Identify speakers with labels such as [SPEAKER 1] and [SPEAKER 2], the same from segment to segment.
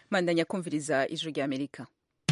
[SPEAKER 1] mandanya kumviriza ijwi rya amerika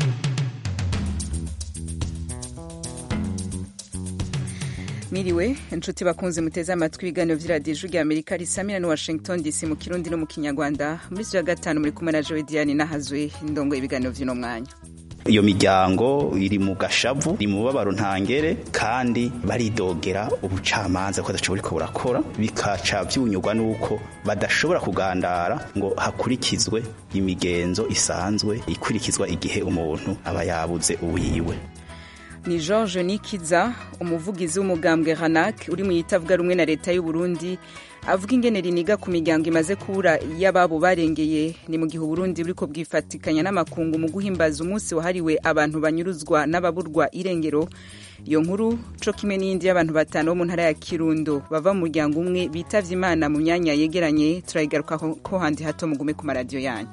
[SPEAKER 1] Miriwe inshuti bakunze muteze amatwi ibiganiro vy'iradiyo ijwi rya amerika risamira ni washington dc mu kirundi no mu kinyarwanda muri ya gatanu muri kumwe na jowe diane nahazwe indongo ibiganiro vy'uno mwanya
[SPEAKER 2] iyo miryango iri mu gashavu iri mu mubabaro ntangere kandi baridogera ubucamanza ko badashobora ko burakora bikaca vyunyurwa nuko badashobora kugandara ngo hakurikizwe imigenzo isanzwe ikurikizwa igihe umuntu aba yabuze uwiwe
[SPEAKER 1] ni george nikiza umuvugizi w'umugambwe hanak uri mu yitavuga rumwe na leta y'u Burundi avuga ingene riniga ku miryango imaze kubura y'ababo barengeye ni mu gihe uburundi buriko bwifatikanya n'amakungu mu guhimbaza umunsi wahariwe abantu banyuruzwa n'ababurwa irengero iyo nkuru co kimwe n'iyindi y'abantu batanu bo mu ntara ya kirundo bava mu muryango umwe bitavye imana mu myanya yegeranye turayigaruka ko handi hato mugume ku maradiyo yanyu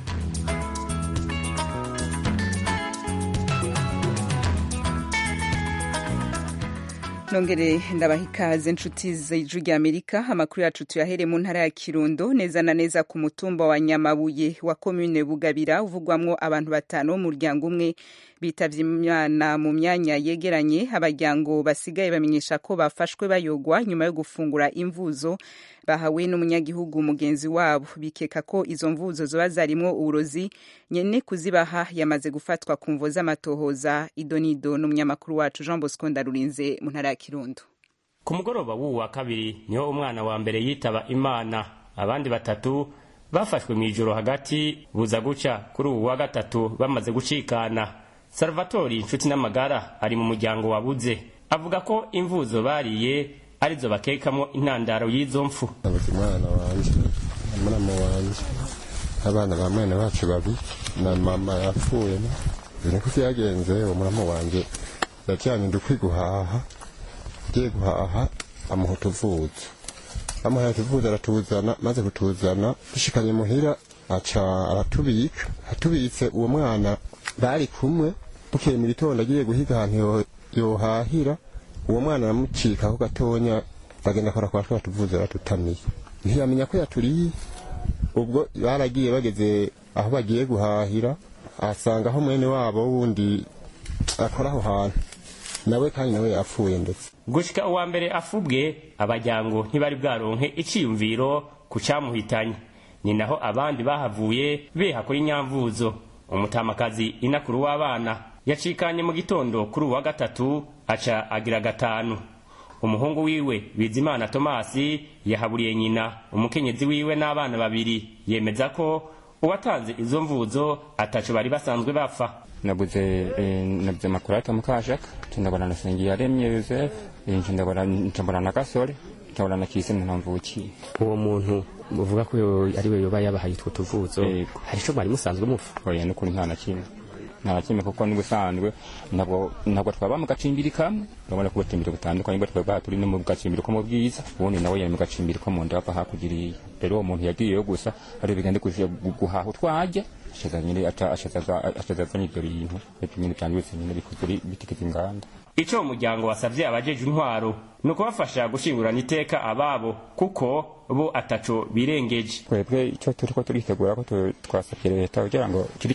[SPEAKER 1] nongere ndabaha ikaze inshuti z'ijwi rya amerika amakuru yacu tuyahere mu ntara ya kirundo neza na neza ku mutumba wa nyamabuye wa komine bugabira uvugwamwo abantu batanu b'umuryango umwe bitavye imana mu myanya yegeranye abajyango basigaye bamenyesha ko bafashwe bayogwa nyuma yo gufungura imvuzo bahawe n'umunyagihugu mugenzi wabo bikeka ko izo mvuzo zoba zarimwo uburozi nyene kuzibaha yamaze gufatwa ku mvo z'amatohoza idonido n'umunyamakuru wacu jean bosco ndarurinze mu ntara ya kirundo
[SPEAKER 3] ku mugoroba w'uwu wa kabiri niho umwana wa mbere yitaba imana abandi batatu bafashwe mu ijoro hagati buza guca kuri ubu wa gatatu bamaze gucikana salvatori inshuti n'amagara ari mu muryango wabuze avuga ko imvuzo bariye arizo bakekamo intandaro y'izo mfu
[SPEAKER 4] nabuze umwana wanje na mama wanje abana ba mwene bacu babiri na mama yapfuye ibintu ko vyagenze uwo murama wanje yajanye ndukwi guhaha agiye guhaha amuha utuvuzo amuhaye utuvuzo aratuzana maze kutuzana dushikanye muhira aca aratubika atubitse uwo mwana bari kumwe bukeye mu gitondo agiye guhiga ahantu yohahira uwo mwana aramucikaho gatonya bagenda kora kwa twa tuvuze batutamiye ntiyamenya ko yaturiye ubwo baragiye bageze aho bagiye guhahira ahasanga aho mwene wabo wundi akora aho hantu nawe kandi nawe yapfuye ndetse
[SPEAKER 3] gushika uwa mbere afubwe abajyango ntibari bwaronke iciyumviro ku camuhitanye ni naho abandi bahavuye beha kuri nyamvuzo umutamakazi inakuru w'abana yacikanye mu gitondo kuri uwa gatatu aca agira gatanu umuhungu wiwe bizimana tomasi yahaburiye nyina umukenyezi wiwe n'abana babiri yemeza ko uwatanze izo mvuzo ataco bari basanzwe bapfa
[SPEAKER 5] nabuze eh, nabuze makurata mukashaka ndabona na Sengiyaremye Joseph ndabona ndabona na Gasore ndabona na Kise ntamvuki
[SPEAKER 3] uwo muntu uvuga ko ari we yoba yabahaye utwo tuvuzo hari ico mwari musanzwe mufa
[SPEAKER 5] oya nukuri nta na kimwe nta na kimwe kuko n'ubusanzwe ntabwo ntabwo twaba mu gacimbiri kamwe urabona ko ubucimbiri butandukanye bwo twaba turi no mu gacimbiri ko mu bwiza ubundi nawe yari mu gacimbiri ko mu ndapa hakugiriye rero uwo muntu yagiyeyo gusa ari bigende kuje guhaha utwajya ashaza nyine ashaza ashaza azanye ibyo bintu ibyo nyine byanditse nyine bikozwe bitikije inganda
[SPEAKER 3] ico umuryango wasavye abajeje intwaro ni ukubafasha gushingurana iteka ababo kuko bo ataco birengeje
[SPEAKER 5] twebwe icyo turiko turitegura ko twasabye leta kugira ngo kiri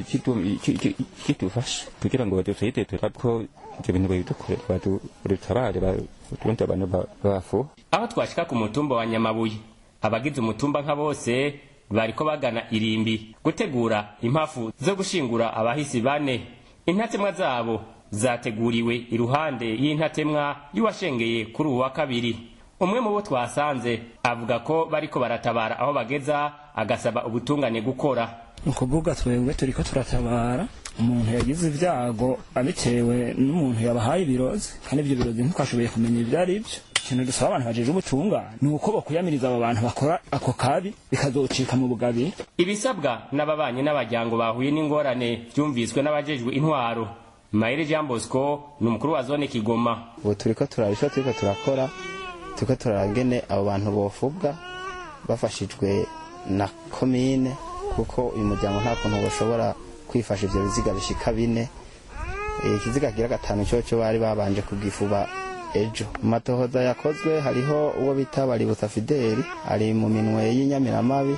[SPEAKER 5] kitufasha kugira ngo dusahite ko ibyo bintu babidukore badutabare turundi abantu bafu
[SPEAKER 3] aho twashika ku mutumba wa nyamabuye abagize umutumba nka bose bariko bagana irimbi gutegura impafu zo gushingura abahisi bane intatemwa zabo zateguriwe iruhande y'intatemwa y'uwashengeye kuri uwa kabiri umwe mu bo twasanze avuga ko bariko baratabara aho bageza agasaba ubutungane gukora
[SPEAKER 6] ukuvuga twebwe turiko turatabara umuntu yagize ibyago abitewe n'umuntu yabahaye ibirozi kandi ibyo birozi ntitwashoboye kumenya ibyo ari byo ikintu dusaba abantu bajeje ubutungane ni uko bakuyamiriza abo bantu bakora ako kabi bikazocika mu bugabi
[SPEAKER 3] ibisabwa n'ababanyi n'abajyango bahuye n'ingorane byumviswe n'abajejwe intwaro mayire jean bosco ni umukuru wa zone kigoma
[SPEAKER 7] ubu turiko turabisha turiko turakora turiko turarangene abo bantu bofubwa bafashijwe na komine kuko uyu muryango nta kuntu bashobora kwifasha ivyo biziga bishika bine ikiziga kigira gatanu cyoco bari babanje kugifuba ejo mu matohoza yakozwe hariho uwo bita baributsa fideli ari mu minwe y'inyamiramabi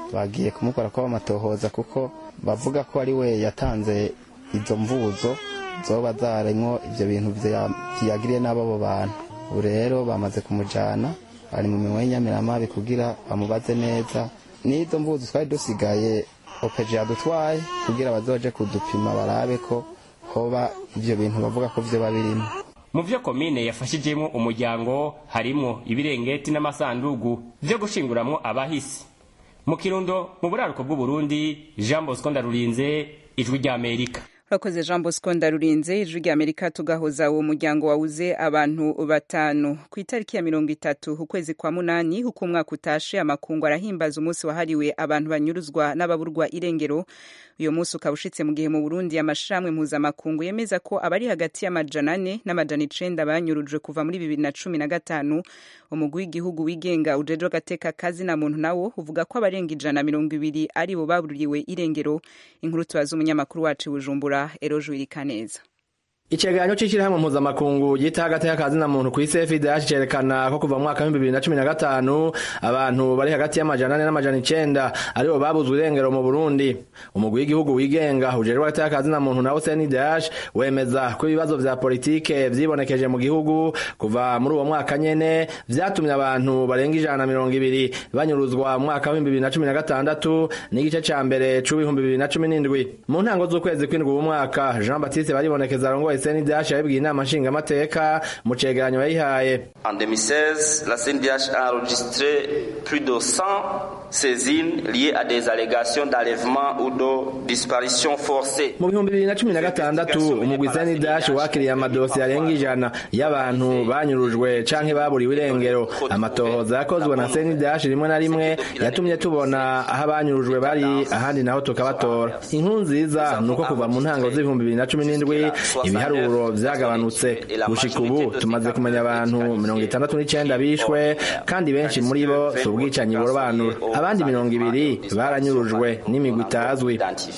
[SPEAKER 7] bagiye kumukora ko bamatohoza kuko bavuga ko ari we yatanze izo mvuzo zoba zaremwo ivyo bintu vyagiriye n'abo bantu ubu rero bamaze kumujana bari mu minwe y'inyamiramabi kugira bamubaze neza n'izo mvuzo twari dusigaye opeje yadutwaye kugira bazoje kudupima barabe ko hoba ivyo bintu bavuga ko vyoba birimo
[SPEAKER 3] mu vyo komine yafashijemwo umuryango harimwo ibirengeti n'amasandugu vyo gushinguramwo abahisi mu kirundo mu buraruko bw'uburundi jean bosco ndarurinze ijwi ry'amerika
[SPEAKER 1] urakoze jean bosco ndarurinze ijwi rya amerika tugahoza uwo muryango wawuze abantu batanu ku itariki ya mirongo itatu ukwezi kwa munani uko umwaka utashe amakungu arahimbaza umunsi wahariwe abantu banyuruzwa n'ababurwa irengero uyu munsi ukaba ushitse mu gihe mu burundi amashirahamwe mpuzamakungu yemeza ko abari hagati y'amajana ane n'amajana icenda banyurujwe kuva muri bibiri na cumi na gatanu umugwi w'igihugu wigenga ujejwe agateka kazi na muntu nawo uvuga ko abarenga ijana mirongo ibiri ari bo baburiwe irengero inkuru tubaza umunyamakuru wacu bujumbura eroje wirikaneza
[SPEAKER 8] icegeranyo c'ishirahamwe mpuzamakungu gita hagati y'akazi na muntu kw'isi FIDH cerekana ko kuva mu mwaka w'ibihumbi bibiri na cumi na gatanu abantu bari hagati y'amajana ane n'amajana icenda aribo babuzwe irengero mu Burundi umugwi w'igihugu wigenga ujejwe hagati y'akazi na muntu nawo CNDH wemeza ko ibibazo vya politike vyibonekeje mu gihugu kuva muri uwo mwaka nyene vyatumye abantu barenga ijana na mirongo ibiri banyuruzwa mu mwaka w'ibihumbi bibiri na cumi na gatandatu n'igice ca mbere c'ibihumbi bibiri na cumi n'indwi mu ntango z'ukwezi kw'indwi uwu mwaka Jean Baptiste baribonekeza arongoye CNDH yabibwiye inama nshingamateka mu cegeranyo yayihaye
[SPEAKER 9] En 2016, la CNDH a enregistré plus de 100 saisines liées à des allégations d'enlèvement ou de disparition forcée.
[SPEAKER 8] mu bihumbi bibiri na cumi na gatandatu umugwi CNDH wakiriye amadosiye arenga ijana y'abantu banyurujwe canke baburiwe irengero amatohoza yakozwe na CNDH rimwe na rimwe yatumye tubona aho abanyurujwe bari ahandi naho tukabatora inkuru nziza ni uko kuva mu ntango z'ibihumbi bibiri na cumi n'indwi ibiharuro vyagabanutse gushika ubu tumaze kumenya abantu mirongo itandatu n'icenda bishwe kandi benshi muri bo si ubwicanyi burobanura abandi mirongo ibiri baranyurujwe n'imigwi itazwi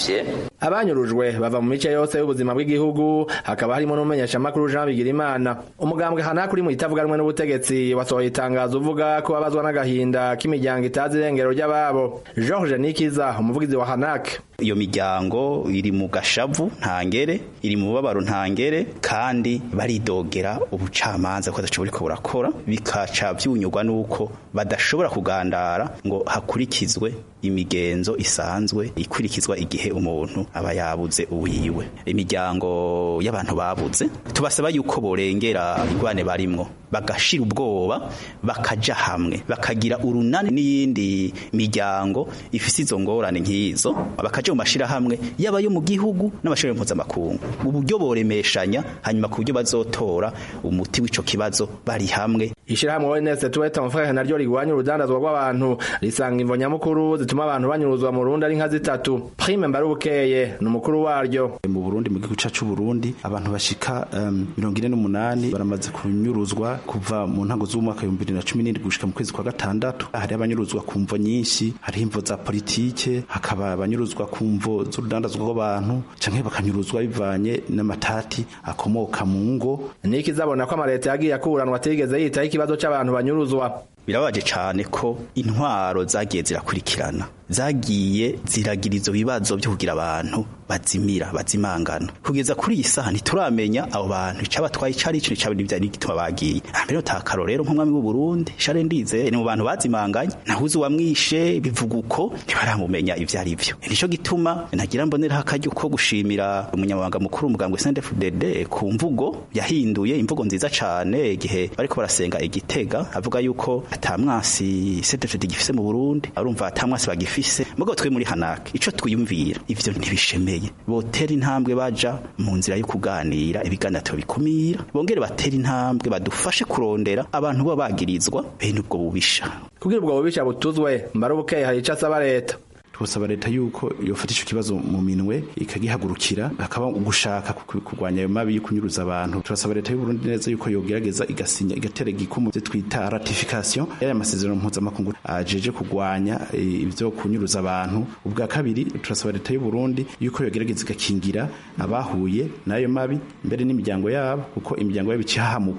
[SPEAKER 8] abanyurujwe bava mu mice yose y'ubuzima bw'igihugu hakaba harimo n'umumenyeshamakuru Jean Bigirimana umugambwe hanaka uri mu itavuga rumwe n'ubutegetsi wasohoye itangazo uvuga ko babazwa n'agahinda k'imiryango itazi irengero ry'ababo George Nikiza umuvugizi wa Hanak
[SPEAKER 2] iyo miryango iri mu gashavu ntangere iri mu bubabaro ntangere kandi baridogera ubucamanza ko badashobora ko burakora bikaca byunyurwa n'uko badashobora kugandara ngo hakurikizwe imigenzo isanzwe ikurikizwa igihe umuntu aba yabuze uwiwe imiryango y'abantu babuze tubasaba yuko borengera ingwane barimwo bagashira ubwoba bakaja hamwe bakagira urunani n'iyindi miryango ifise izo ngorane nk'izo bakaja mu mashirahamwe yaba yo mu gihugu n'amashirahamwe mpuzamakungu uburyo boremeshanya hanyuma ku buryo bazotora umuti w'ico kibazo bari hamwe
[SPEAKER 8] ishirahamwe ONS tuweta amafaranga naryo rigwanya urudandazwa rw'abantu risanga imvo nyamukuru zituma abantu banyuruzwa mu Burundi ari nka zitatu Prime Mbarubukeye ni umukuru waryo
[SPEAKER 10] mu Burundi mu gihugu cacu Burundi abantu bashika mirongo ine n'umunani baramaze kunyuruzwa kuva mu ntango z'umwaka w'ibihumbi bibiri na cumi n'indwi gushika mu kwezi kwa gatandatu hari abanyuruzwa ku mvo nyinshi hariho imvo za politike hakaba abanyuruzwa ku mvo z'urudandazwa rw'abantu canke bakanyuruzwa bivanye n'amatati akomoka mu ngo
[SPEAKER 8] niki zabona ko amaleta yagiye akuranwa atigeze yitaho ikibazo c'abantu banyuruzwa
[SPEAKER 2] birababaje cyane ko intwaro zagiye zirakurikirana zagiye ziragira izo bibazo byo kugira abantu bazimira bazimangana kugeza kuri iyi saha ntituramenya abo bantu icabatwaye icari ico nicaba n'ivyari gituma bagiye mbere utakaro rero nk'umwami w'u Burundi Charles Ndize ni mu bantu bazimanganye nahuze wamwishe bivuga uko ntibaramumenya ivyo ari vyo nico gituma nagira mbonera akaryo ko gushimira umunyamabanga mukuru umugambwe CNDD-FDD ku mvugo yahinduye imvugo nziza cane igihe bariko barasenga igitega avuga yuko atamwasi CNDD-FDD gifise mu Burundi arumva atamwasi bagifise mugabo twe muri Hanak ico twiyumvira ivyo ntibishemeye botera intambwe baja mu nzira yo kuganira ibiganiro bikumira bongere batera intambwe badufashe kurondera abantu bo bagirizwa bene ubwo bubisha
[SPEAKER 8] kugira ubwo bubisha butuzwe mbarubukeye hari ico asaba leta
[SPEAKER 10] twasaba leta yuko yofata ico kibazo mu minwe ikagihagurukira hakaba gushaka kurwanya ayo mabi yo kunyuruza abantu turasaba leta y'u Burundi neza yuko yogerageza igasinya igatera igikumu twita ratification y'aya masezerano mpuzamakungu ajeje kurwanya ivyo kunyuruza abantu ubwa kabiri turasaba leta y'u Burundi yuko yogerageza igakingira abahuye n'ayo mabi mbere n'imiryango yabo kuko imiryango yabo ikihahamuka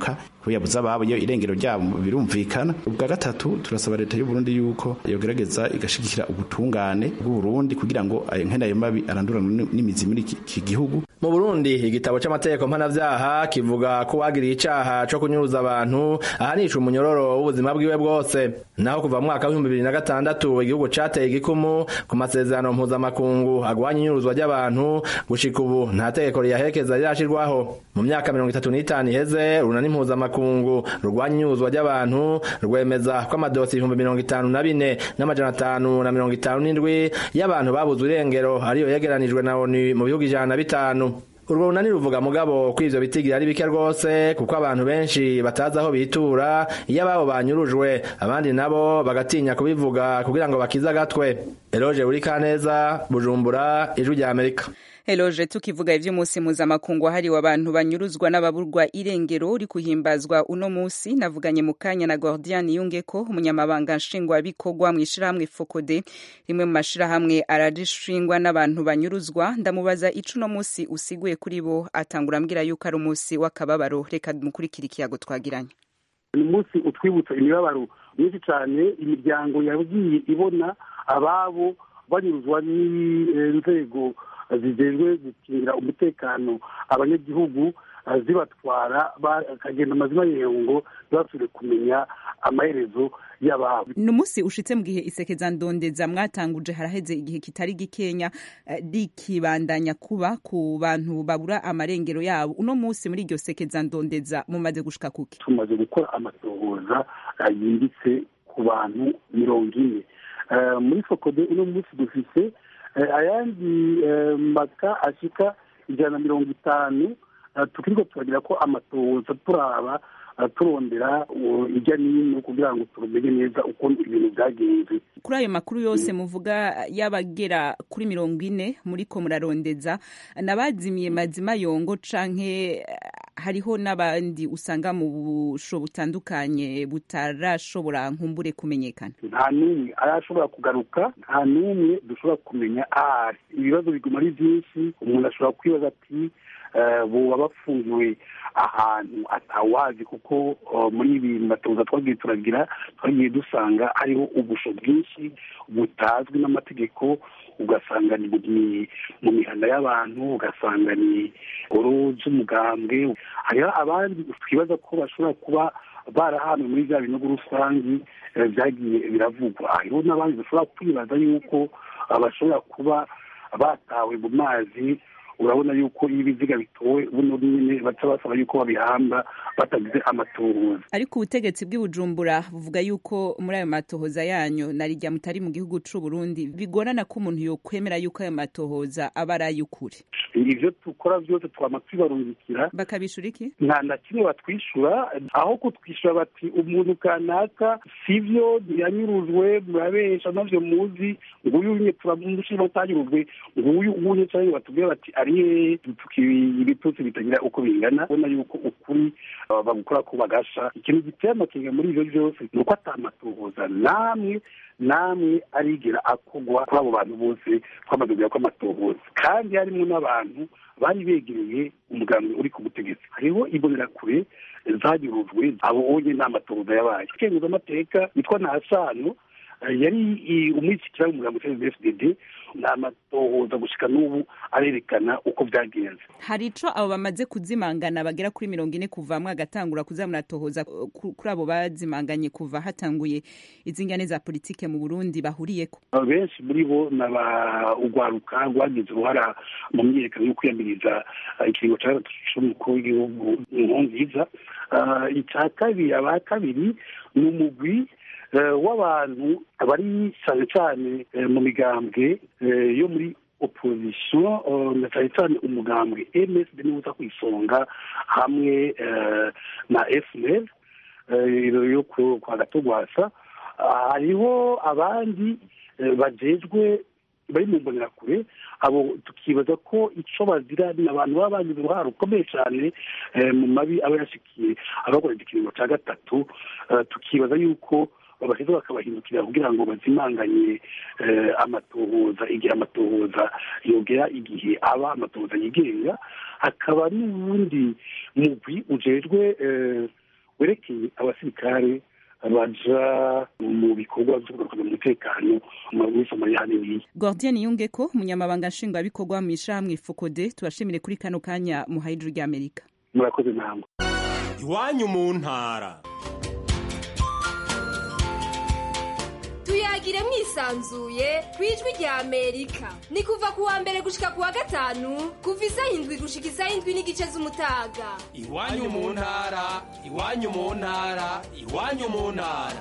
[SPEAKER 10] ko yabuze ababo iyo irengero ryabo birumvikana ubwa gatatu turasaba leta y'u Burundi yuko yogerageza igashigikira ubutungane bw'u Burundi kugira ngo ayo nkene ayo mabi aranduranwe n'imizi muri iki gihugu
[SPEAKER 8] mu Burundi igitabo c'amategeko mpanavyaha kivuga ko wagiriye icaha co kunyuruza abantu ahanisha umunyororo w'ubuzima bwiwe bwose naho kuva mu mwaka w'ibihumbi bibiri na gatandatu igihugu cateye igikumu ku masezerano mpuzamakungu agwanya inyuruzwa ry'abantu gushika ubu nta tegeko riyaherekeza rirashirwaho mu myaka mirongo itatu n'itanu iheze urunani mpuzamakungu rurwanya inyuruzwa ry'abantu rwemeza ko amadosi ibihumbi mirongo itanu na bine n'amajana atanu na mirongo itanu n'indwi y'abantu babuzwe irengero ariyo yegeranijwe na onu mu bihugu ijana na bitanu urwo runani ruvuga mugabo ko ivyo bitigira ari bike rwose kuko abantu benshi batazi aho bitura iyo ababo banyurujwe abandi nabo bagatinya kubivuga kugira ngo bakize agatwe eroje uri kaneza bujumbura ijwi rya amerika
[SPEAKER 1] Eloje tukivuga ivy'umunsi mpuzamakungu hariwe abantu banyuruzwa n'ababurwa irengero uri kuhimbazwa uno musi navuganye mu kanya na Gordian Yungeko umunyamabanga nshingwabikorwa mu ishirahamwe Fokode rimwe mu mashirahamwe ararishingwa n'abantu banyuruzwa ndamubaza ico uno musi usiguye kuri bo atangura ambwira yuko ari umunsi w'akababaro reka mukurikira ikiyago twagiranye
[SPEAKER 11] ni umunsi utwibutsa imibabaro myinshi cyane imiryango yagiye ibona ababo banyuruzwa n'inzego zijejwe gukingira umutekano abanyagihugu zibatwara bakagenda amazina yengo ntibasubire kumenya amaherezo y'ababo
[SPEAKER 1] ni umunsi ushitse mu gihe isekeza ndondeza mwatanguje haraheze igihe kitari gikenya rikibandanya kuba ku bantu babura amarengero yabo uno munsi muri iryo sekeza ndondeza mumaze gushika kuki
[SPEAKER 11] tumaze gukora amatohoza yimbitse ku bantu mirongo ine muri fokode uno munsi dufise ayandi maka ashika ijana na mirongo itanu tukiriko turagira ko amatohoza turaba turondera ijya n'ino kugira ngo tumenye neza uko ibintu byagenze
[SPEAKER 1] kuri ayo makuru yose muvuga y'abagera kuri mirongo ine muriko murarondeza nabazimiye mazima yongo canke hariho n'abandi usanga mu busho butandukanye butarashobora nkumbure kumenyekana
[SPEAKER 11] nta n'umwe arashobora kugaruka nta n'umwe dushobora kumenya ahari ibibazo biguma ari byinshi umuntu ashobora kwibaza ati boba bafungiwe ahantu atawazi kuko muri ibi matoza twagiye turagira twagiye dusanga hariho ubusho bwinshi butazwi n'amategeko ugasanga ni mu mihanda y'abantu ugasanga ni ngoro z'umugambwe hariho abandi twibaza ko bashobora kuba barahanwe muri bya binogo rusange byagiye biravugwa hariho n'abandi bashobora kwibaza yuko bashobora kuba batawe mu mazi urabona yuko iyo ibiziga bitowe buno nyine baca basaba yuko babihamba batagize amatohoza
[SPEAKER 1] ariko ubutegetsi bw'ibujumbura buvuga yuko muri ayo matohoza yanyu na rijya mutari mu gihugu c'u Burundi bigorana ko umuntu yokwemera yuko ayo matohoza aba ari ay'ukuri
[SPEAKER 11] ivyo dukora vyose twama twibarungikira
[SPEAKER 1] bakabishura iki
[SPEAKER 11] nta na kimwe batwishyura aho kutwishyura bati umuntu kanaka sivyo yanyurujwe murabesha navyo muzi nguyu unye turamushima utanyurujwe nguyu unye canke batubwira bati ari hehe ibitutsi bitagira uko bingana ubona yuko ukuri bagukora ko bagasha ikintu giteye amakenga muri ivyo vyose ni uko atamatohoza namwe namwe arigera akogwa kuri abo bantu bose twamaze kugira ko amatohoza kandi harimo n'abantu bari begereye umugambi uri ku butegetsi hariho imbonerakure zanyurujwe abo onye nta matohoza yabaye icyemezo amateka yitwa ntasano yari umwishyikira w'umugambi wa fdd ni amatohoza gushika n'ubu arerekana uko byagenze
[SPEAKER 1] hari ico abo bamaze kuzimangana bagera kuri mirongo ine kuva mwe agatangura kuza muratohoza kuri abo bazimanganye kuva hatanguye izingane za politike mu burundi bahuriyeko
[SPEAKER 11] benshi muri bo ni urwaruka rwagize uruhara mu myiyerekano yo kwiyamiriza ikiringo cya gatatu c'umukuru w'igihugu nkurunziza icya kabiri aba kabiri ni umugwi w'abantu bari cyane cyane mu migambwe yo muri opposition na cyane cyane umugambwe msd niwe uza ku isonga hamwe na fnl yo kwa gatogwasa hariho abandi bajejwe bari mu mbonerakure abo tukibaza ko icyo bazira ni abantu baba bagize uruhare rukomeye cyane mu mabi aba yashikiye abakora ikiringo cya gatatu tukibaza yuko babaheza bakabahindukira kugira ngo bazimanganye amatohoza igihe amatohoza yogera igihe aba amatohoza yigenga hakaba n'ubundi mugwi ujejwe werekeye abasirikare baja mu bikorwa vyo kugarukana umutekano muri somaliya haniniya
[SPEAKER 1] gordien yungeko umunyamabanga nshingwabikorwa mu ishirahamwe fokode tubashimire kuri kano kanya muhaye ijuru ry'amerika
[SPEAKER 11] murakoze namwe
[SPEAKER 12] iwanyu mu ntara
[SPEAKER 13] tuyagire mwisanzuye ku ijwi rya amerika ni kuva ku wa mbere gushika ku wa gatanu kuva isaha indwi gushika isaha indwi n'igice z'umutaga
[SPEAKER 12] iwanyu mu ntara iwanyu mu ntara iwanyu mu ntara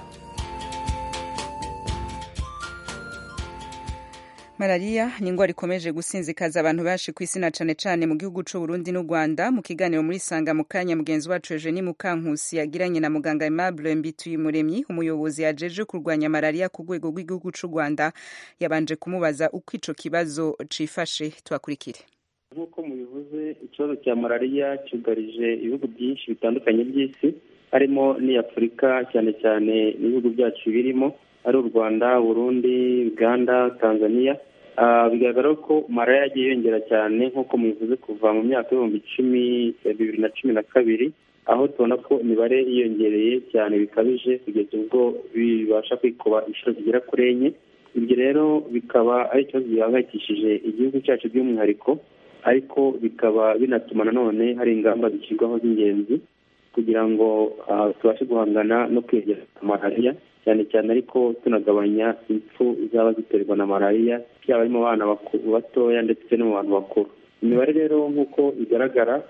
[SPEAKER 1] malariya ni indwara ikomeje gusinzikaza abantu benshi ku isi na cane cane mu gihugu c'u Burundi n'u Rwanda mu kiganiro muri sanga mu kanya mugenzi wacu Eugenie Mukankusi yagiranye na muganga Aimable Mbituyumuremyi umuyobozi yajeje kurwanya malariya ku rwego rw'igihugu c'u Rwanda yabanje kumubaza uko ico kibazo cifashe tubakurikire
[SPEAKER 14] nk'uko mubivuze ikibazo cya malariya cyugarije ibihugu byinshi bitandukanye by'isi harimo n'iy'afurika cyane cyane n'ibihugu byacu birimo ari u rwanda burundi uganda tanzania bigaragara ko malariya yagiye yiyongera cyane nk'uko mubivuze kuva mu myaka y'ibihumbi icumi bibiri na cumi na kabiri aho tubona ko imibare yiyongereye cyane bikabije kugeza ubwo bibasha kwikuba inshuro zigera kuri enye ibyo rero bikaba ari ikibazo gihangayikishije igihugu cyacu by'umwihariko ariko bikaba binatuma nanone hari ingamba zishyirwaho z'ingenzi kugira ngo tubashe guhangana no kwegera malariya cyane cyane ariko tunagabanya impfu zaba ziterwa na malariya byaba ari mu bana batoya ndetse no mu bantu bakuru imibare rero nk'uko igaragara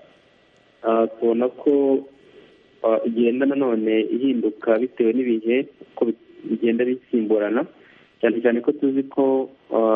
[SPEAKER 14] tubona ko igenda nanone ihinduka bitewe n'ibihe uko bigenda bisimburana cyane cyane ko tuzi ko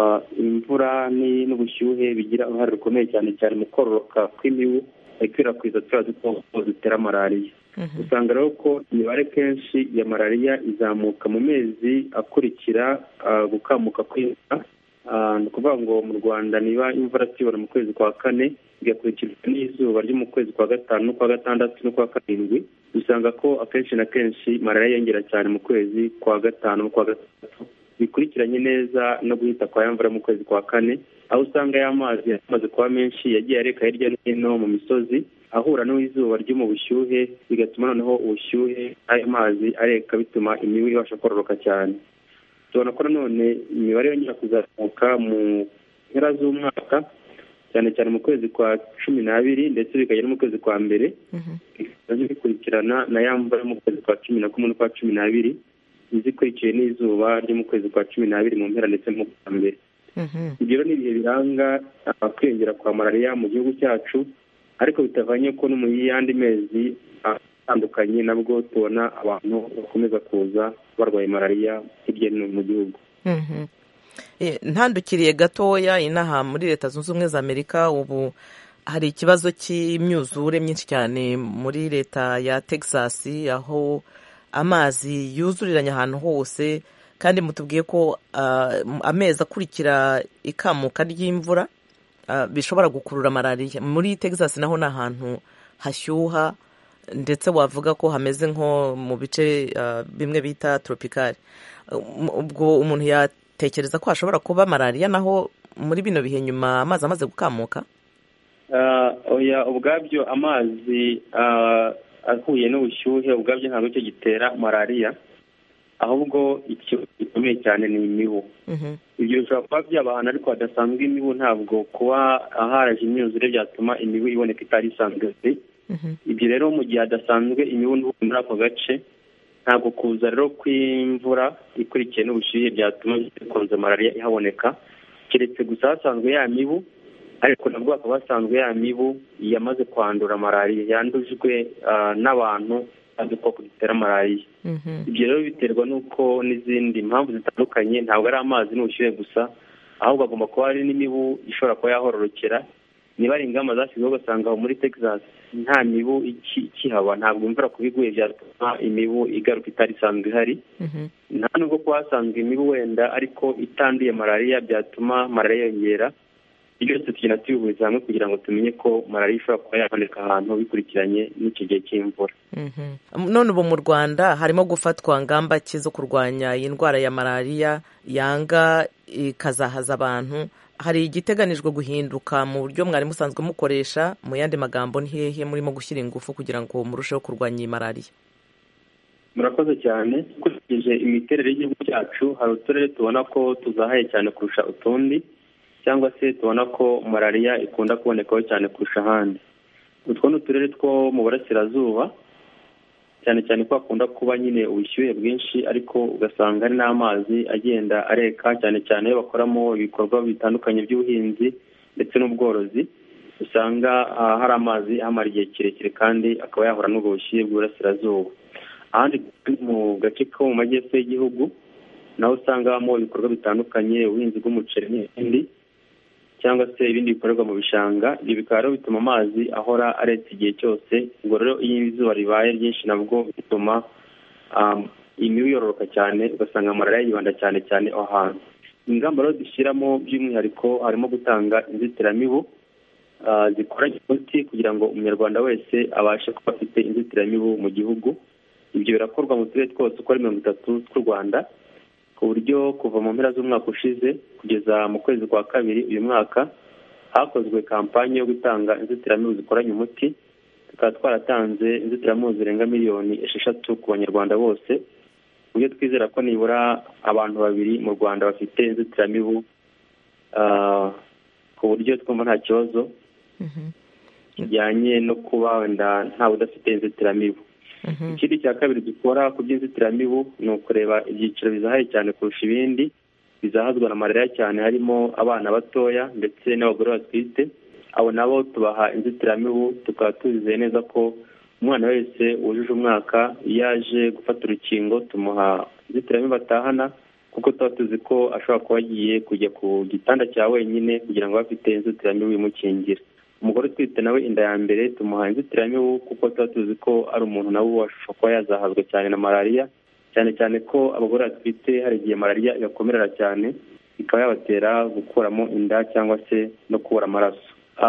[SPEAKER 14] imvura n'ubushyuhe bigira uruhare rukomeye cyane cyane mu kororoka kw'imibu ikwirakwiza turiya dukoko dutera malariya usanga rero ko imibare kenshi ya malariya izamuka mu mezi akurikira gukamuka kw'imvura ni ukuvuga ngo mu rwanda niba imvura tubona mu kwezi kwa kane igakurikirwa n'izuba ryo mu kwezi kwa gatanu n'ukwa gatandatu n'ukwa karindwi usanga ko akenshi na kenshi malariya yiyongera cyane mu kwezi kwa gatanu n'ukwa gatandatu bikurikiranye neza no guhita kwa ya mvura mu kwezi kwa kane aho usanga ya mazi yamaze kuba menshi yagiye areka hirya no hino mu misozi ahura n'izuba ryo mu bushyuhe bigatuma noneho ubushyuhe ayo mazi areka bituma imibu ibasha kororoka cyane tubona ko nanone imibare yongera kuzamuka mu mpera z'umwaka cyane cyane mu kwezi kwa cumi n'abiri ndetse bikagera no mu kwezi kwa mbere nabyo bikurikirana na ya mvura yo mu kwezi kwa cumi na kumwe n'ukwa cumi n'abiri izikurikiye n'izuba ryo mu kwezi kwa cumi n'abiri mu mpera ndetse no kwa mbere ibyo ni ibihe biranga kwiyongera kwa malariya mu gihugu cyacu ariko bitavanye ko no mu yandi mezi atandukanye nabwo tubona abantu bakomeza kuza barwaye malariya hirya no hino mu gihugu
[SPEAKER 15] ntandukiriye gatoya inaha muri leta zunze ubumwe za amerika ubu hari ikibazo cy'imyuzure myinshi cyane muri leta ya texas aho amazi yuzuriranye ahantu hose kandi mutubwiye ko amezi akurikira ikamuka ry'imvura bishobora gukurura malariya muri texas naho ni ahantu hashyuha ndetse wavuga ko hameze nko mu bice bimwe bita toropikari ubwo umuntu yatekereza ko hashobora kuba malariya naho muri bino bihe nyuma amazi amaze gukamuka
[SPEAKER 14] ubwabyo amazi ahuye n'ubushyuhe ubwabyo ntabwo cyo gitera malariya ahubwo ikibazo gikomeye cyane ni imibu ibyo bishobora kuba byaba ahantu ariko hadasanzwe imibu ntabwo kuba haraje imyuzure byatuma imibu iboneka itari isanzwe ibyo rero mu gihe hadasanzwe imibu muri ako gace ntabwo kuza rero kw'imvura ikurikiye n'ubushyuhe byatuma bikunze malariya ihaboneka keretse gusa hasanzwe ya mibu ariko nabwo hakaba hasanzwe ya mibu yamaze kwandura malariya yandujwe n'abantu udukoko dutera malariya ibyo rero biterwa n'uko n'izindi mpamvu zitandukanye ntabwo ari amazi n'ubushyuhe gusa ahubwo hagomba kuba hari n'imibu ishobora kuba yahororokera niba ari ingamba zashyizweho ugasanga aho muri texas nta mibu ikihaba ntabwo imvura kuba iguye byatuma imibu igaruka itari isanzwe ihari nta nubwo kuba hasanzwe imibu wenda ariko itanduye malariya byatuma malariya yongera byose tugenda tubihuriza hamwe kugira ngo tumenye ko malariya ishobora kuba yaboneka ahantu bikurikiranye n'icyo gihe cy'imvura
[SPEAKER 15] none ubu mu rwanda harimo gufatwa ngamba ki zo kurwanya iyi ndwara ya malariya yanga ikazahaza abantu hari igiteganijwe guhinduka mu buryo mwari musanzwe mukoresha mu yandi magambo ni hehe murimo gushyira ingufu kugira ngo murusheho kurwanya iyi malariya
[SPEAKER 14] murakoze cyane dukurikije imiterere y'igihugu cyacu hari uturere tubona ko tuzahaye cyane kurusha utundi cyangwa se tubona ko malariya ikunda kubonekaho cyane kurusha ahandi utwo ni uturere two mu burasirazuba cyane cyane ko hakunda kuba nyine ubushyuhe bwinshi ariko ugasanga hari n'amazi agenda areka cyane cyane iyo bakoramo ibikorwa bitandukanye by'ubuhinzi ndetse n'ubworozi usanga hari amazi amara igihe kirekire kandi akaba yahura n'ubwo bushyuhe bw'uburasirazuba ahandi mu gace ko mu majyepfo y'igihugu naho usanga habamo ibikorwa bitandukanye ubuhinzi bw'umuceri n'ibindi cyangwa se ibindi bikorerwa mu bishanga ibyo bikaba rero bituma amazi ahora aretse igihe cyose ubwo rero iyo izuba ribaye ryinshi nabwo bituma imibu yororoka cyane ugasanga malariya yibanda cyane cyane aho hantu ingamba rero dushyiramo by'umwihariko harimo gutanga inzitiramibu zikoranye umuti kugira ngo umunyarwanda wese abashe kuba afite inzitiramibu mu gihugu ibyo birakorwa mu turere twose uko ari mirongo itatu tw'u rwanda ku buryo kuva mu mpera z'umwaka ushize kugeza mu kwezi kwa kabiri uyu mwaka hakozwe kampani yo gutanga inzitiramibu zikoranye umuti tukaba twaratanze inzitiramibu zirenga miliyoni esheshatu ku banyarwanda bose ku buryo twizera ko nibura abantu babiri mu rwanda bafite inzitiramibu ku buryo twumva nta kibazo kijyanye no kuba wenda ntawe udafite inzitiramibu ikindi cya kabiri dukora ku by'inzitiramibu ni ukureba ibyiciro bizahaye cyane kurusha ibindi bizahazwa na malariya cyane harimo abana batoya ndetse n'abagore batwite abo nabo tubaha inzitiramibu tukaba tuzizeye neza ko umwana wese wujuje umwaka iyo aje gufata urukingo tumuha inzitiramibu atahana kuko tuba tuzi ko ashobora kuba agiye kujya ku gitanda cya wenyine kugira ngo abe afite inzitiramibu imukingira umugore utwite nawe inda ya mbere tumuha inzitiramibu kuko tuba tuzi ko ari umuntu nawe washobora kuba yazahazwa cyane na malariya cyane cyane ko abagore batwite hari igihe malariya igakomerera cyane ikaba yabatera gukuramo inda cyangwa se no kubura amaraso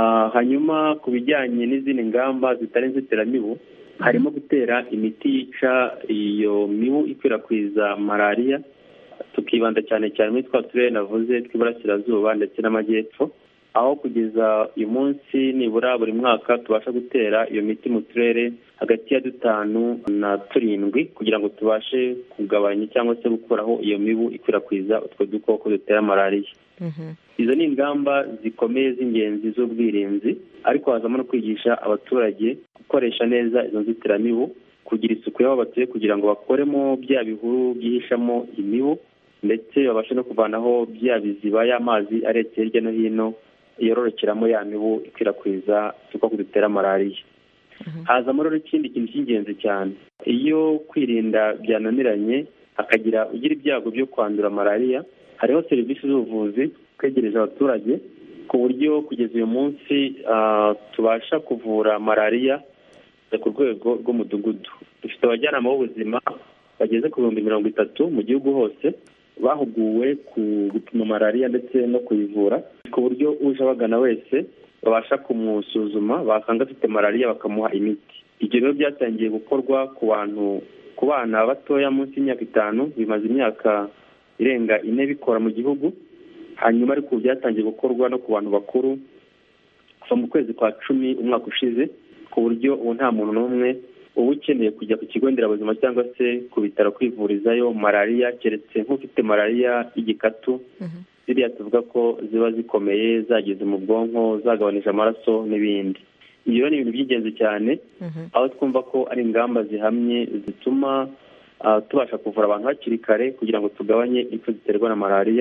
[SPEAKER 14] hanyuma ku bijyanye n'izindi ngamba zitari inzitiramibu harimo gutera imiti yica iyo mibu ikwirakwiza malariya tukibanda cyane cyane muri twa turere navuze tw'iburasirazuba ndetse n'amajyepfo aho kugeza uyu munsi nibura buri mwaka tubasha gutera iyo miti mu turere hagati ya dutanu na turindwi kugira ngo tubashe kugabanya cyangwa se gukuraho iyo mibu ikwirakwiza utwo dukoko dutera malariya izo ni ingamba zikomeye z'ingenzi z'ubwirinzi ariko hazamo no kwigisha abaturage gukoresha neza izo nzitiramibu kugira isuku y'aho batuye kugira ngo bakoremo bya bihuru byihishamo imibu ndetse babashe no kuvanaho bya biziba y'amazi aretse hirya no hino yororokeramo ya mibu ikwirakwiza udukoko dutera malariya hazamo rero ikindi kintu cy'ingenzi cyane iyo kwirinda byananiranye hakagira ugira ibyago byo kwandura malariya hariho serivisi z'ubuvuzi twegereje abaturage ku buryo kugeza uyu munsi tubasha kuvura malariya ku rwego rw'umudugudu dufite abajyanama b'ubuzima bageze ku bihumbi mirongo itatu mu gihugu hose bahuguwe ku gupima malariya ndetse no kuyivura ku buryo uje abagana wese babasha kumusuzuma basanga afite malariya bakamuha imiti ibyo rero byatangiye gukorwa ku bantu ku bana batoya munsi y'imyaka itanu bimaze imyaka irenga ine bikora mu gihugu hanyuma ariko byatangiye gukorwa no ku bantu bakuru kuva mu kwezi kwa cumi umwaka ushize ku buryo ubu nta muntu n'umwe uba ukeneye kujya ku kigo nderabuzima cyangwa se ku bitaro kwivurizayo malariya keretse nk'ufite malariya y'igikatu ziriya tuvuga ko ziba zikomeye zageze mu bwonko zagabanije amaraso n'ibindi ibyo ni ibintu by'ingenzi cyane aho twumva ko ari ingamba zihamye zituma tubasha kuvura abantu hakiri kare kugira ngo tugabanye impfu ziterwa na malariya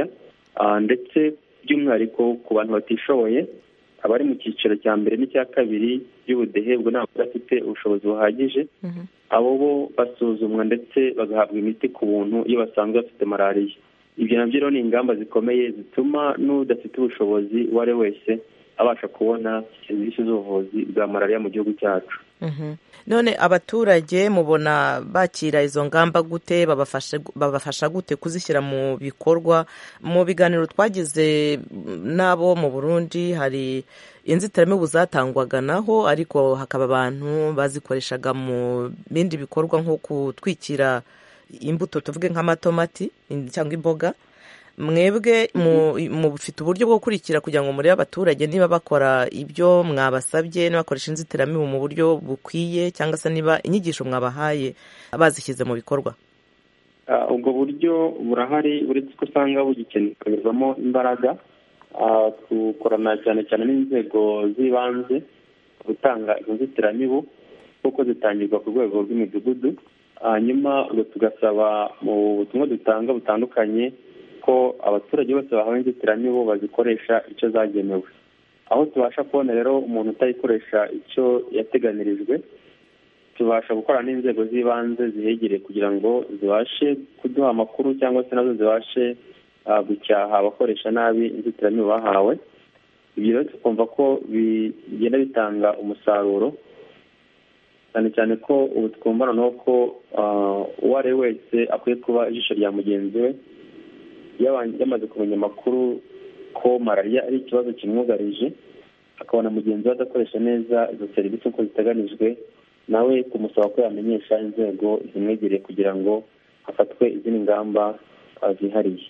[SPEAKER 14] ndetse by'umwihariko ku bantu batishoboye abari mu cyiciro cya mbere n'icya kabiri by'ubudehe bwo ntabwo bafite ubushobozi buhagije abo bo basuzumwa ndetse bagahabwa imiti ku buntu iyo basanzwe bafite malariya ibyo nabyo rero ni ingamba zikomeye zituma n'udafite ubushobozi uwo ari we wese abasha kubona serivisi z'ubuvuzi bwa malariya mu gihugu cyacu
[SPEAKER 15] none abaturage mubona bakira izo ngamba gute babafasha gute kuzishyira mu bikorwa mu biganiro twagize n'abo mu burundi hari inzitiramibu zatangwaga naho ariko hakaba abantu bazikoreshaga mu bindi bikorwa nko gutwikira imbuto tuvuge nk'amatomati cyangwa imboga mwebwe mufite uburyo bwo gukurikira kugira ngo murebe abaturage niba bakora ibyo mwabasabye niba bakoresha inzitiramibu mu buryo bukwiye cyangwa se niba inyigisho mwabahaye bazishyize mu bikorwa
[SPEAKER 14] ubwo buryo burahari uretse ko usanga bugikenerwamo imbaraga dukorana cyane cyane n'inzego z'ibanze gutanga inzitiramibu kuko zitangirwa ku rwego rw'imidugudu hanyuma tugasaba mu butumwa dutanga butandukanye ko abaturage bose bahawe inzitiramibu bazikoresha icyo zagenewe aho tubasha kubona rero umuntu utayikoresha icyo yateganirijwe tubasha gukora n'inzego z'ibanze zihegereye kugira ngo zibashe kuduha amakuru cyangwa se nazo zibashe gucyaha abakoresha nabi inzitiramibu bahawe ibyo rero tukumva ko bigenda bitanga umusaruro cyane cyane ko ubu twumva noneho ko uwo ari we wese akwiye kuba ijisho rya mugenzi we yamaze kumenya amakuru ko malariya ari ikibazo kimwugarije akabona mugenzi we adakoresha neza izo serivisi uko ziteganijwe nawe kumusaba ko yamenyesha inzego zimwegereye kugira ngo hafatwe izindi ngamba zihariye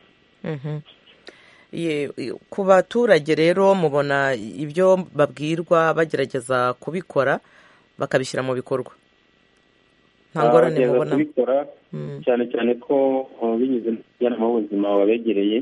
[SPEAKER 15] ku baturage rero mubona ibyo babwirwa bagerageza kubikora bakabishyira mu bikorwa nta ngorane mubona
[SPEAKER 14] kubikora cyane cyane ko binyuze mu bujyanama b'ubuzima babegereye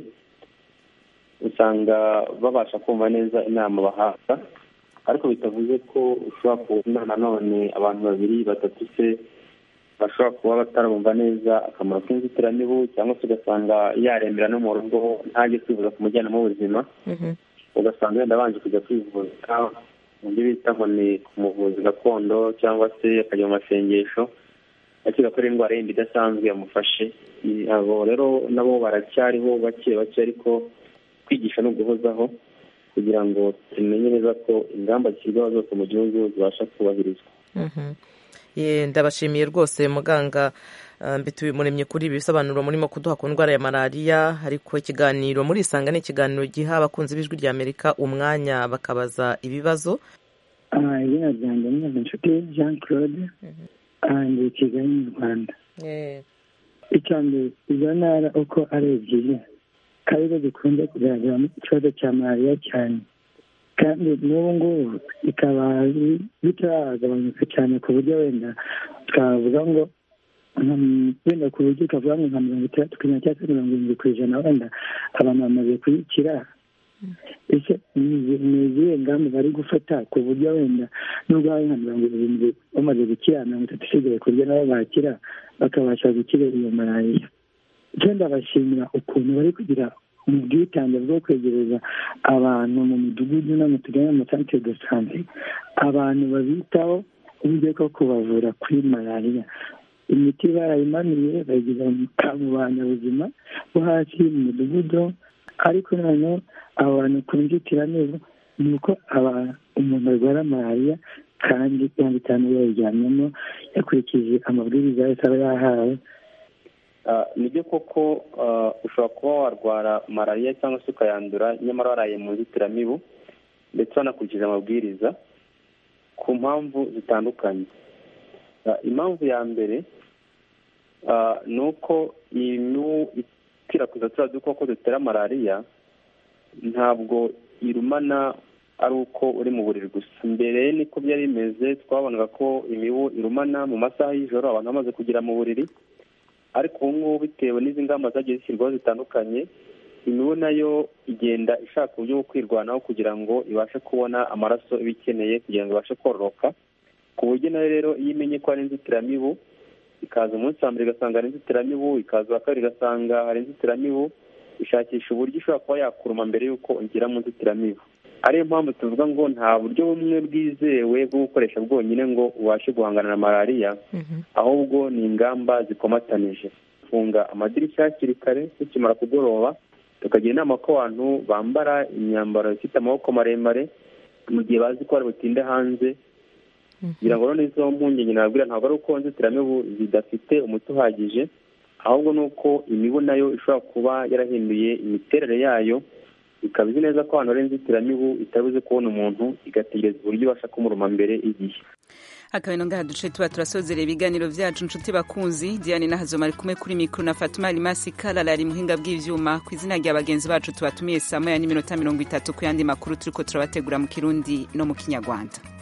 [SPEAKER 14] usanga babasha kumva neza inama bahabwa ariko bitavuze ko ushobora kubona nanone abantu babiri batatu se bashobora kuba batarabumva neza akamaro k'inzitiramibu cyangwa se ugasanga yarembera no mu rugo ntajye kwivuza ku mujyanama w'ubuzima ugasanga wenda abanje kujya kwivuza mu byo bita ngo ni ku muvuzi gakondo cyangwa se akajya mu masengesho akeka ko ari indwara yindi idasanzwe yamufashe abo rero nabo baracyariho bake bake ariko kwigisha no guhozaho kugira ngo tumenye neza ko ingamba zishyirwaho zose mu gihugu zibasha kubahirizwa
[SPEAKER 15] ndabashimiye rwose muganga mbituye umuremyi kuri ibi bisobanuro murimo kuduha ku ndwara ya malariya ariko ikiganiro muri isanga ni ikiganiro giha abakunzi b'ijwi rya amerika umwanya bakabaza ibibazo
[SPEAKER 16] izina ryanjye ni inshuti jean claude ndi kigali mu rwanda icya mbere izo ntara uko ari ebyiri arizo zikunze kugaragaramo ikibazo cya malariya cyane kandi n'ubu ngubu bikaba bitaragabanuka cyane ku buryo wenda twavuga ngo wenda ku buryo ukavuga ngo nka mirongo itandatu ku ijana cyangwa se mirongo irindwi ku ijana wenda abantu bamaze kuyikira ese ni izihe ngamba bari gufata ku buryo wenda nubwo hari nka mirongo irindwi bamaze gukira mirongo itatu isigaye ku buryo nabo bakira bakabasha gukira iyo malariya icyo ndabashimira ukuntu bari kugira mu bwitange bwo kwegereza abantu mu midugudu no mu tugari mu masantere de sante abantu babitaho uburyo bwo kubavura kuri malariya imiti barayimanuye bayigeza mu banyabuzima bo hasi mu midugudu ariko noneho abo bantu ku nzitiramibu ni uko umuntu arwara malariya kandi yaba itanu yayiryamyemo yakurikije amabwiriza yose aba yahawe
[SPEAKER 14] nibyo koko ushobora kuba warwara malariya cyangwa se ukayandura nyamara waraye mu nzitiramibu ndetse wanakurikije amabwiriza ku mpamvu zitandukanye impamvu ya mbere ni uko imibu ikwirakwiza turiya dukoko dutera malariya ntabwo irumana ari uko uri mu buriri gusa mbere niko byari bimeze twabonaga ko imibu irumana mu masaha y'ijoro abantu bamaze kugera mu buriri ariko ubu ngubu bitewe n'izi ngamba zagiye zishyirwaho zitandukanye imibu nayo igenda ishaka uburyo bwo kwirwanaho kugira ngo ibashe kubona amaraso iba ikeneye kugira ngo ibashe kororoka ku buryo nayo rero iyo imenye ko hari inzitiramibu ikaza umunsi wa mbere igasanga hari inzitiramibu ikaza uwa kabiri igasanga hari inzitiramibu ishakisha uburyo ishobora kuba yakuruma mbere y'uko ugera mu nzitiramibu ariyo mpamvu tuvuga ngo nta buryo bumwe bwizewe bwo gukoresha bwonyine ngo ubashe guhangana na malariya ahubwo ni ingamba zikomatanije gufunga amadirishya hakiri kare tukimara kugoroba tukagira inama ko abantu bambara imyambaro ifite amaboko maremare mu gihe bazi ko bari butinde hanze kugira ngo noneho izo mpungenge nababwira ntabwo ari uko inzitiramibu zidafite umuti uhagije ahubwo ni uko imibu nayo ishobora kuba yarahinduye imiterere yayo ikaba izi neza ko ahantu hari inzitiramibu itabuze kubona umuntu igategereza uburyo ibasha kumuruma mbere y'igihe
[SPEAKER 1] akabino ngaha duce tuba turasozera ibiganiro vyacu nshuti bakunzi diane nahazoma ari kumwe kuri mikro na fatuma alimasi kalala ari muhinga bw'ivyuma ku izina rya bagenzi bacu tubatumiye saa moya n'iminota mirongo itatu ku yandi makuru turiko turabategura mu kirundi no mu kinyarwanda